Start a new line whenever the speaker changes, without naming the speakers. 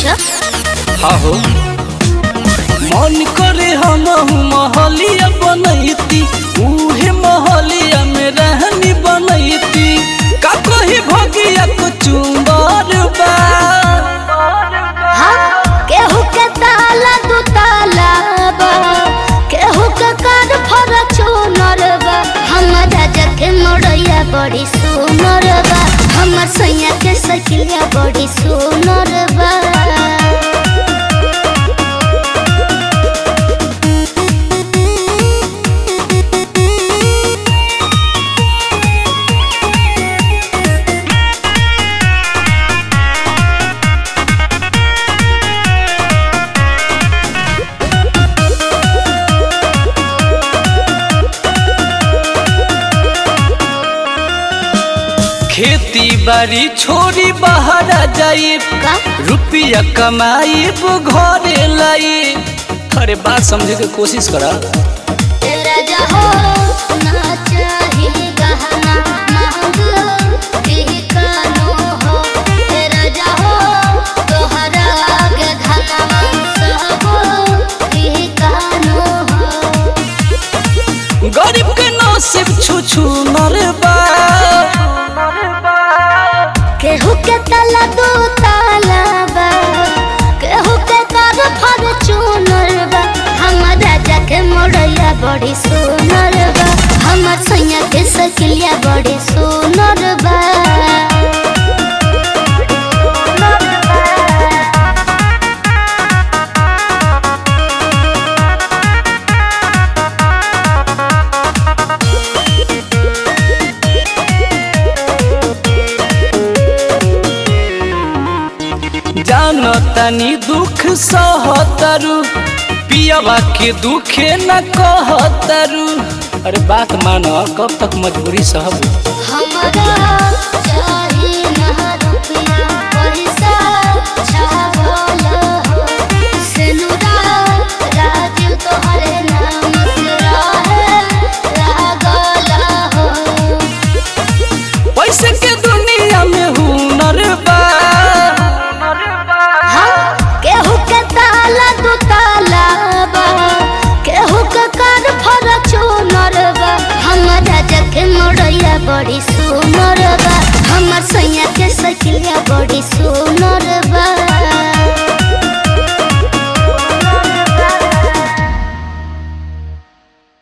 अच्छा
हाँ हो मन करे हम महलिया बनैती उहे महलिया में रहनी बनैती का कही भगिया को चुंबर बा
हाँ केहू के ताला दू ताला बा केहू के कार फॉर्च्यूनर बा हमर राजा के मोड़ैया बड़ी सुनर बा हमर सैया के सकिलिया बड़ी सुनर बा
खेती बाड़ी छोड़ी बाहर जाई
का
रुपया कमाई घरे लाई अरे बात समझे के कोशिश करा
राजा हो ना चाही गहना महंग ही कानो हो हे राजा हो तोहरा आगे धनवा सब ही कानो हो
गरीब के नसीब छू छू नरबा
केहू के तला दो ताला बा केहू के कर फॉर्च्यूनर बा हमर राजा के मोड़ैया बड़ी सुनर बा हमर सैया के सकिलिया बड़ी सुनर बा
जानो तनी दुख सहतरु पियावा के दुखे न कहतरु अरे बात मानो कब तक मजबूरी सहब
हमरा चाही ना रुपया पैसा छावल हो सेनुरा राजीव तोहरे नाम से रहे लागल हो
पैसे के दुनिया में हुनर बा
हाँ, केहू के ताला दू ताला बा केहू के कार फॉर्च्यूनर बा हमर राजा के मोड़ैया बड़ी सुनर बा हमर सैया के सकिलिया बड़ी सुनर बा